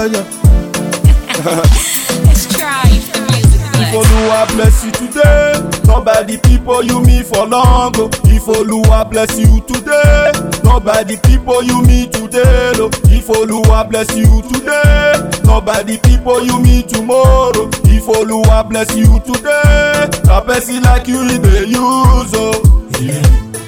yeah. Let's try if the music If plays. Oluwa bless you today, not by the people you meet for long. Oh. If Oluwa bless you today, not by the people you meet today. Oh. If Oluwa bless you today, not by the people you meet tomorrow. If Oluwa bless you today, a person like you he dey use. Oh.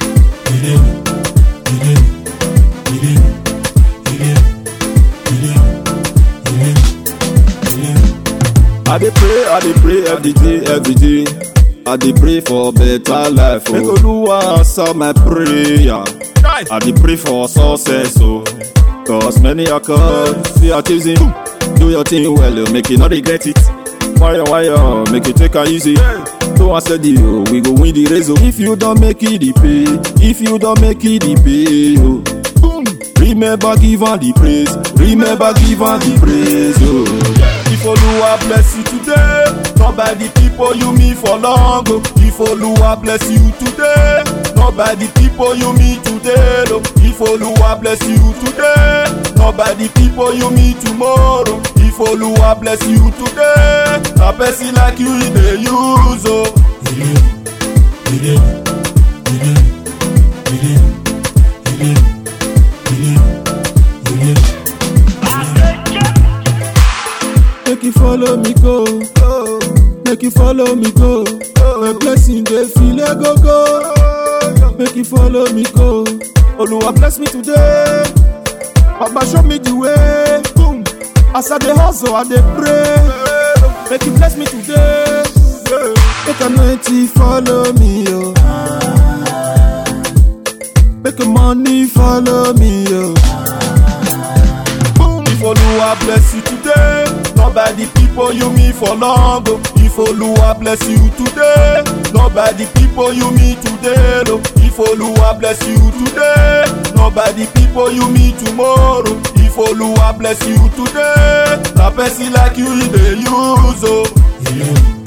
I dey pray, I dey pray every day, every day. I dey pray for better life. Make Oluwa answer my prayer. I dey pray for success, oh. Cause many are called, see are choosing. Do your thing well, oh, make you not regret it. Wire, wire, make you take it easy. So I said, oh, we go win the race, oh. If you don't make it, the pay. If you don't make it, the pay, oh. Boom. Remember, give her the praise. Remember, give her the praise, oh. If Oluwa bless you today, not by the people you meet for long. Oh. If Oluwa bless you today, not by the people you meet today. Oh. If Oluwa bless you today, not by the people you meet tomorrow. If Oluwa bless you today, a person like you he dey use. Oh. Make you follow me go, oh. make you follow me go. My blessing dey feel a go go. Make you follow me go. Oluwa bless me today. Baba show me the way. Boom. As I dey hustle, I dey pray. Make you bless me today. Make anointing follow me, yo. Make your money follow me, yo. Boom. If Oluwa bless you today, not by the people you meet for long. Oh. If Oluwa bless you today, not by the people you meet today. Oh. If Oluwa bless you today, not by the people you meet tomorrow. If Oluwa bless you today, a person like you he dey use. Oh.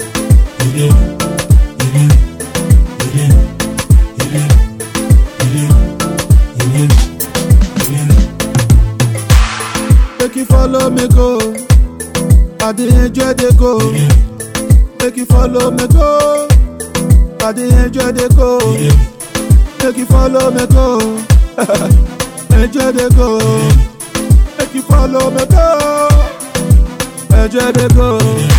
Make you follow me go. I dey enjoy the go. Make you follow me go. I dey enjoy the go. Make you follow me go. enjoy the go. Make you follow me go. Enjoy the go.